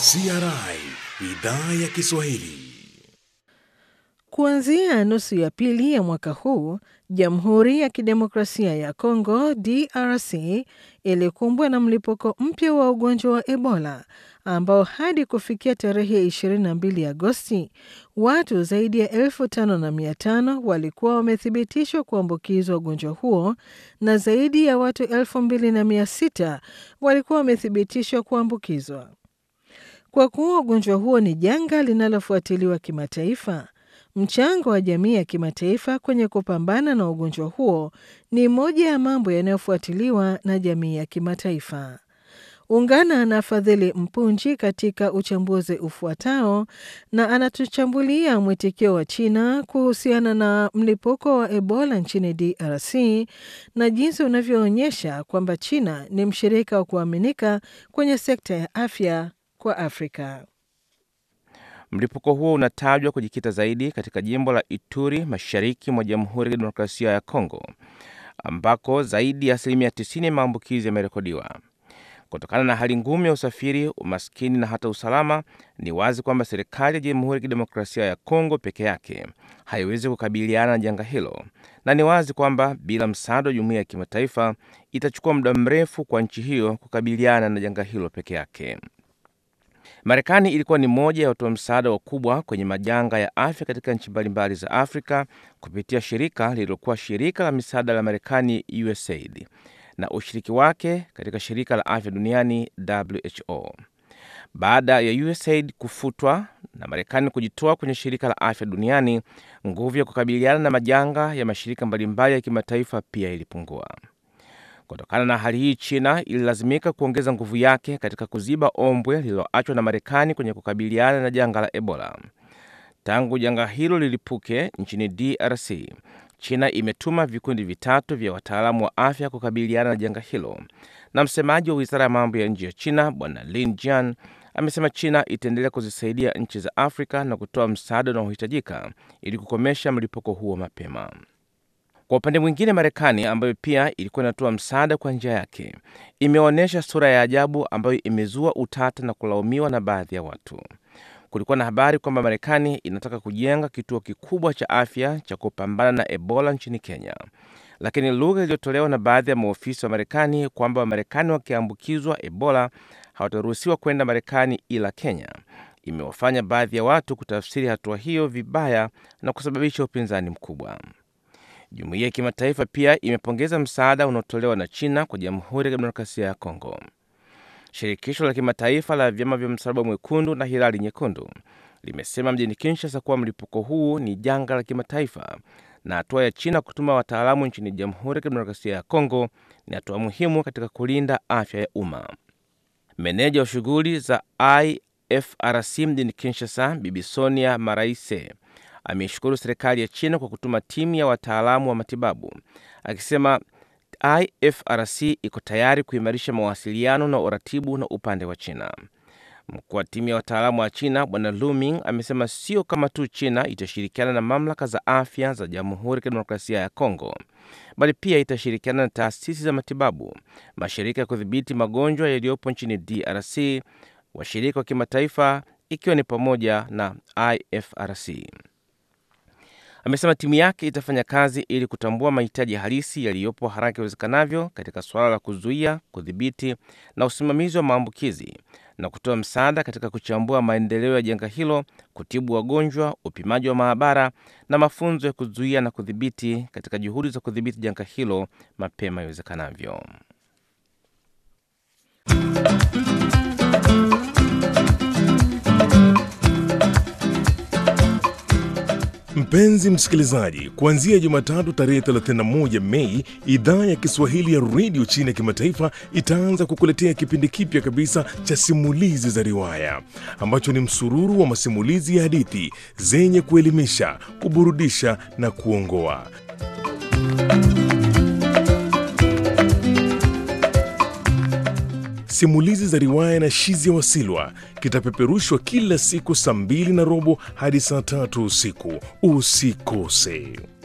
CRI idhaa ya Kiswahili. Kuanzia nusu ya pili ya mwaka huu, Jamhuri ya Kidemokrasia ya Kongo DRC ilikumbwa na mlipuko mpya wa ugonjwa wa Ebola ambao hadi kufikia tarehe 22 Agosti, watu zaidi ya elfu tano na mia tano walikuwa wamethibitishwa kuambukizwa ugonjwa huo na zaidi ya watu elfu mbili na mia sita walikuwa wamethibitishwa kuambukizwa. Kwa kuwa ugonjwa huo ni janga linalofuatiliwa kimataifa, mchango wa jamii ya kimataifa kwenye kupambana na ugonjwa huo ni moja ya mambo yanayofuatiliwa na jamii ya kimataifa. Ungana na Fadhili Mpunji katika uchambuzi ufuatao, na anatuchambulia mwitikio wa China kuhusiana na mlipuko wa Ebola nchini DRC na jinsi unavyoonyesha kwamba China ni mshirika wa kuaminika kwenye sekta ya afya kwa Afrika. Mlipuko huo unatajwa kujikita zaidi katika jimbo la Ituri, mashariki mwa Jamhuri ya Kidemokrasia ya Kongo, ambako zaidi ya asilimia 90 ya maambukizi yamerekodiwa. Kutokana na hali ngumu ya usafiri, umaskini na hata usalama, ni wazi kwamba serikali ya Jamhuri ya Kidemokrasia ya Kongo peke yake haiwezi kukabiliana na janga hilo, na ni wazi kwamba bila msaada wa jumuiya ya kimataifa itachukua muda mrefu kwa nchi hiyo kukabiliana na janga hilo peke yake. Marekani ilikuwa ni moja ya watoa msaada wakubwa kwenye majanga ya afya katika nchi mbalimbali za Afrika kupitia shirika lililokuwa shirika la misaada la Marekani, USAID, na ushiriki wake katika shirika la afya duniani WHO. Baada ya USAID kufutwa na Marekani kujitoa kwenye shirika la afya duniani, nguvu ya kukabiliana na majanga ya mashirika mbalimbali ya kimataifa pia ilipungua. Kutokana na hali hii, China ililazimika kuongeza nguvu yake katika kuziba ombwe lililoachwa na Marekani kwenye kukabiliana na janga la Ebola. Tangu janga hilo lilipuke nchini DRC, China imetuma vikundi vitatu vya wataalamu wa afya kukabiliana na janga hilo, na msemaji wa wizara ya mambo ya nje ya China Bwana Lin Jian amesema China itaendelea kuzisaidia nchi za Afrika na kutoa msaada unaohitajika ili kukomesha mlipuko huo mapema. Kwa upande mwingine, Marekani ambayo pia ilikuwa inatoa msaada kwa njia yake imeonyesha sura ya ajabu ambayo imezua utata na kulaumiwa na baadhi ya watu. Kulikuwa na habari kwamba Marekani inataka kujenga kituo kikubwa cha afya cha kupambana na Ebola nchini Kenya, lakini lugha iliyotolewa na baadhi ya maofisa wa Marekani kwamba Wamarekani wakiambukizwa Ebola hawataruhusiwa kwenda Marekani ila Kenya imewafanya baadhi ya watu kutafsiri hatua hiyo vibaya na kusababisha upinzani mkubwa. Jumuiya ya kimataifa pia imepongeza msaada unaotolewa na China kwa Jamhuri ya Kidemokrasia ya Kongo. Shirikisho la kimataifa la vyama vya Msalaba Mwekundu na Hilali Nyekundu limesema mjini Kinshasa kuwa mlipuko huu ni janga la kimataifa na hatua ya China kutuma wataalamu nchini Jamhuri ya Kidemokrasia ya Kongo ni hatua muhimu katika kulinda afya ya umma. Meneja wa shughuli za IFRC mjini Kinshasa, Bibi Sonia Maraise ameishukuru serikali ya China kwa kutuma timu ya wataalamu wa matibabu, akisema IFRC iko tayari kuimarisha mawasiliano na uratibu na upande wa China. Mkuu wa timu ya wataalamu wa China Bwana Luming amesema sio kama tu China itashirikiana na mamlaka za afya za Jamhuri ya Kidemokrasia ya Kongo, bali pia itashirikiana na taasisi za matibabu, mashirika ya kudhibiti magonjwa yaliyopo nchini DRC, washirika wa kimataifa, ikiwa ni pamoja na IFRC. Amesema timu yake itafanya kazi ili kutambua mahitaji halisi yaliyopo haraka iwezekanavyo katika suala la kuzuia, kudhibiti na usimamizi wa maambukizi na kutoa msaada katika kuchambua maendeleo ya janga hilo, kutibu wagonjwa, upimaji wa maabara na mafunzo ya kuzuia na kudhibiti katika juhudi za kudhibiti janga hilo mapema iwezekanavyo. Mpenzi msikilizaji, kuanzia Jumatatu tarehe 31 Mei, idhaa ya Kiswahili ya redio China ya kimataifa itaanza kukuletea kipindi kipya kabisa cha simulizi za riwaya ambacho ni msururu wa masimulizi ya hadithi zenye kuelimisha, kuburudisha na kuongoa. Simulizi za riwaya na Shizia Wasilwa kitapeperushwa kila siku saa mbili na robo hadi saa tatu usiku. Usikose.